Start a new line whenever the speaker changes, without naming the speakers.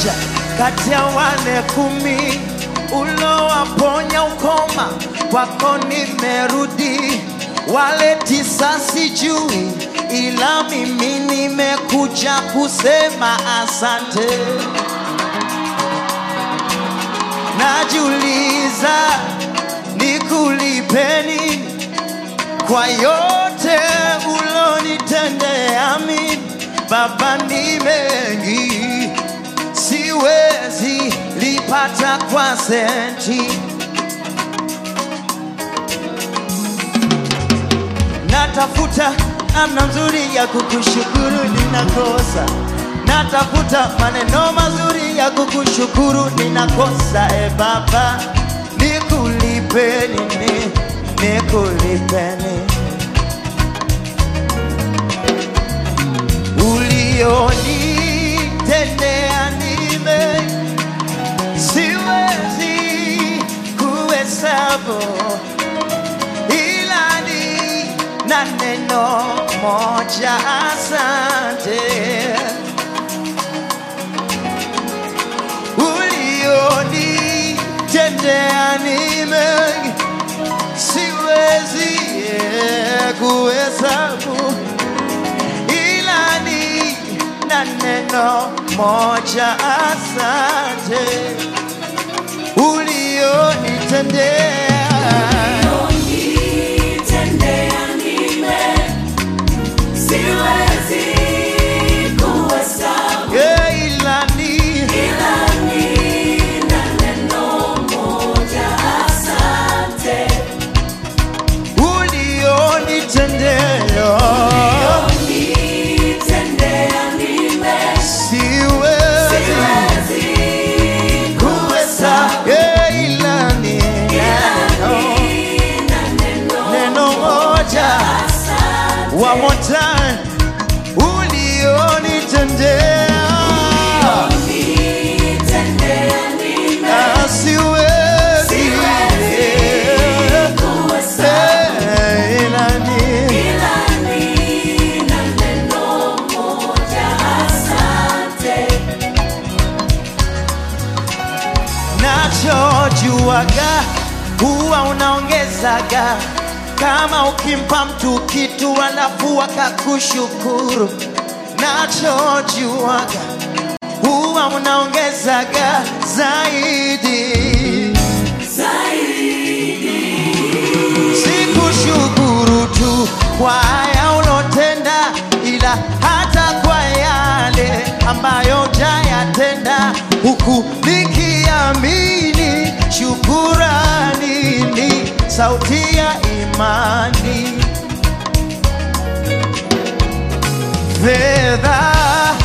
mmoja kati ya wale kumi ulowaponya ukoma, kwako nimerudi. Wale tisa sijui, ila mimi nimekuja kusema asante. Najiuliza nikulipeni kwa yote ulonitendea mimi. Baba, ni mengi siwezi lipata kwa senti. Natafuta namna nzuri ya kukushukuru, ninakosa. Natafuta maneno mazuri ya kukushukuru, ninakosa. E Baba, nikulipe nini? Nikulipe nini? ulionitendea nime siwezi kuhesabu, ila ni na neno moja, asante. Ulionitendea nime siwezi eh, kuhesabu ila ni na neno moja, asante ulionitendea.
Unitendea nime, siwezi kuhesabu,
Yeah, ila ni
ila nina neno moja, asante.
ulionitendea.
Unitendea nime,
Siwezi
siwezi kuhesabu,
yeah, ila ni neno,
nina neno
neno moja.
asante.
One more time, ulionitendea.
Unitendea nime,
Ah, siwezi
siwezi kuhesabu.
Eh, ila ni
Ila nina neno moja, asante.
nachojuaga huwa unaongezaga kama ukimpa mtu kitu alafu akakushukuru. Nachojuaga huwa unaongezaga zaidi. Sikushukuru tu kwa haya ulotenda, ila hata kwa yale ambayo jayatenda, huku nikiamini shukurani ni sauti ya imani. Fedha